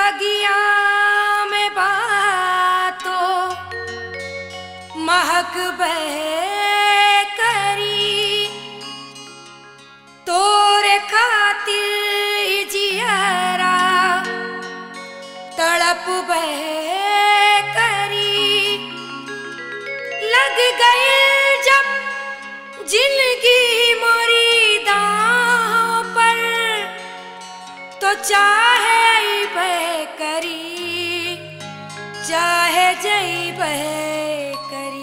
बगिया में बातो महक बह करी तोरे खातिर जियरा तड़प बह करी लग गई जब जिंदगी मोरी दांव पर तो चाहे बह करी चाहे जई बह करी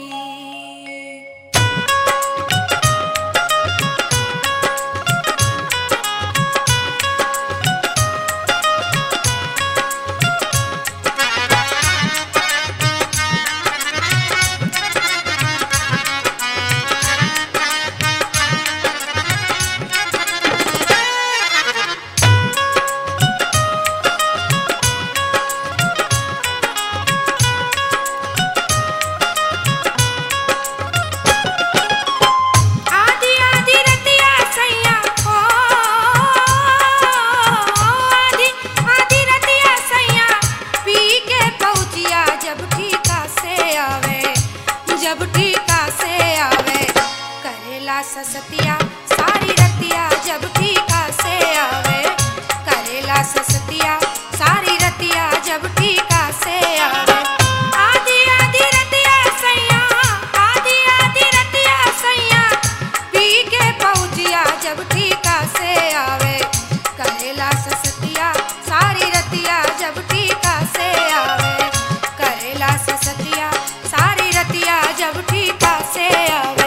आधी आधी रतिया सैया ओ आधी आधी रतिया सैया पी के पहुँचिया जब ठीका से आवे जब ठीका से आवे करेला ससतिया सारी रतिया जब ठीका से आवे करेला ससतिया सारी रतिया जब ठीका से आवे आधी आधी रतिया सैया आधी आधी रतिया सैया पी के पहुँचिया जब ठीका से आवे करेला ससतिया सारी रतिया जब ठीका से आवे करेला ससतिया सारी रतिया जब ठीका से आवे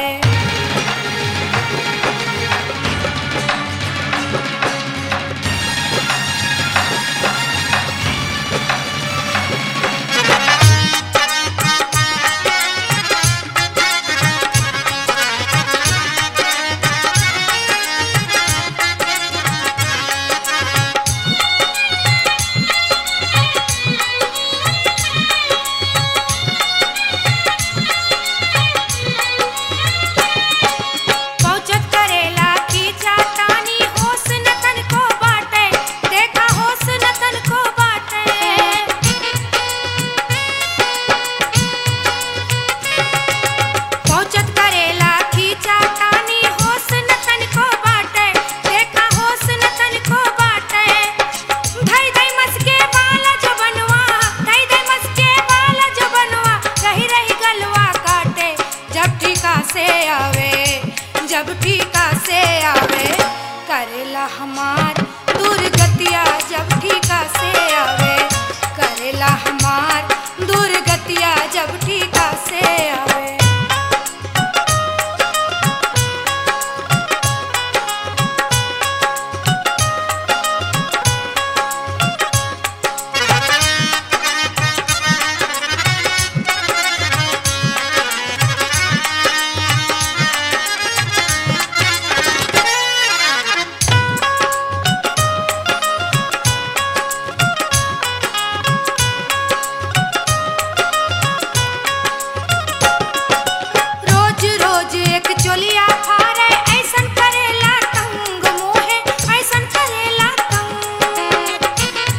पहुँचत करेला की चाटानी होश नतन को बाटे देखा होश नतन को बाटे पहुँचत करेला की चाटानी होश नतन को बाटे देखा होश नतन को बाटे धई धई मस्के वाला जो बनवा धई धई मस्के वाला जो बनवा रही रही गलवा काटे जब ठीका से आवे जब ठीका से आवे करेला हमार दुर्गतिया जब ठीका से आवे करेला हमार दुर्गतिया जब ठीका से आवे रोज रोज एक चोलिया फारे ऐसन करेला तंग मोहे ऐसन करेला तंग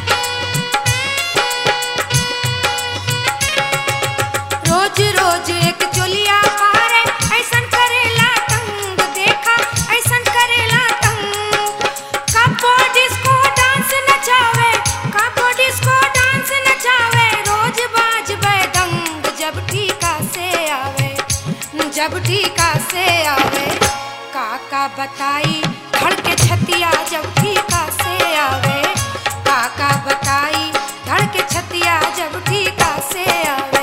रोज रोज एक चोलिया फारे ऐसन करेला तंग देखा ऐसन करेला तंग कापो डिस्को डांस नचावे कापो डिस्को डांस नचावे रोज बाज दंग जब ठीका से आवे जब ठीका से आवे काका बताई धड़के छतिया जब ठीका से आवे काका बताई धड़के छतिया जब ठीका से आवे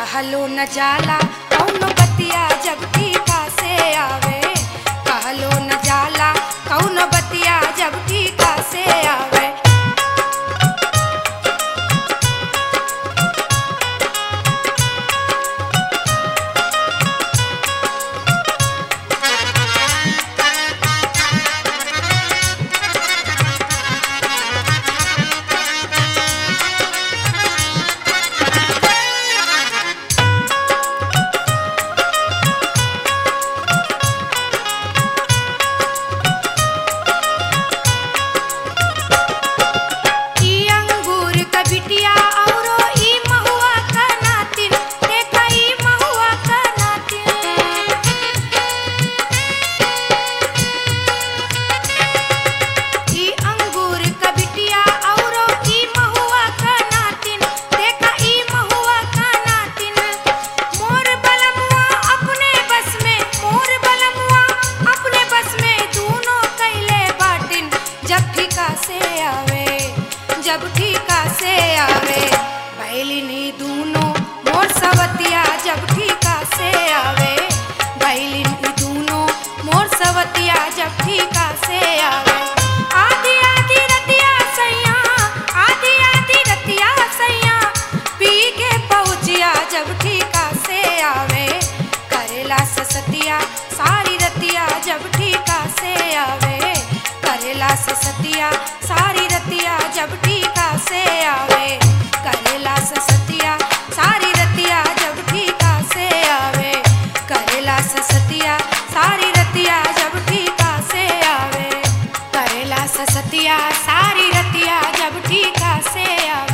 कहलो न जाला कौनो बतिया जब ठीका से आवे कहलो न जाला कौनो बतिया जब ठीका से आवे ई अंगूर क बिटिया औरो ई महुआ क नातिन देखा ई महुआ क नातिन ई अंगूर क बिटिया औरो ई महुआ क नातिन देखा ई महुआ क नातिन मोर बलमुआ अपने बस में मोर बलमुआ अपने बस में दूनो कैले बाटिन जब ठीका से आवे जब ठीका से आवे बैलिनी दूनो मोर सवतिया जब ठीका से आवे बैलिनी दूनो मोर सवतिया जब ठीका से आवे आधी आधी रतिया सैया आधी आधी रतिया सैया पी के पहुँचिया जब ठीका से आवे करेला ससतिया सारी रतिया जब ठीका से आवे करेला ससतिया सारी रतिया जब ठीका से आवे करेला ससतिया सारी रतिया जब ठीका से आवे करेला ससतिया सारी रतिया जब ठीका से आवे करेला ससतिया सारी रतिया जब ठीका से आवे